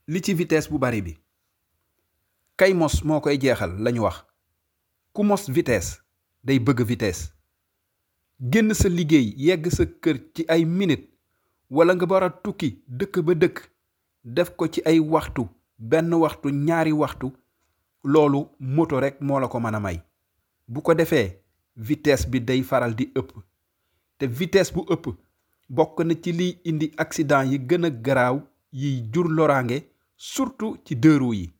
li ci vitesse bu bari bi kay mos moo koy jeexal lañu wax ku mos vitesse day bëgg vitesse génn sa liggéey yegg sa kër ci ay minute wala nga war a tukki dëkk ba dëkk def ko ci ay waxtu benn waxtu ñaari waxtu loolu moto rekk moo la ko mën a may bu ko defee vitesse bi day faral di ëpp te vitesse bu ëpp bokk na ci liy indi accident yi gën a garaaw yiy jur loraange surtout ci deux roues yi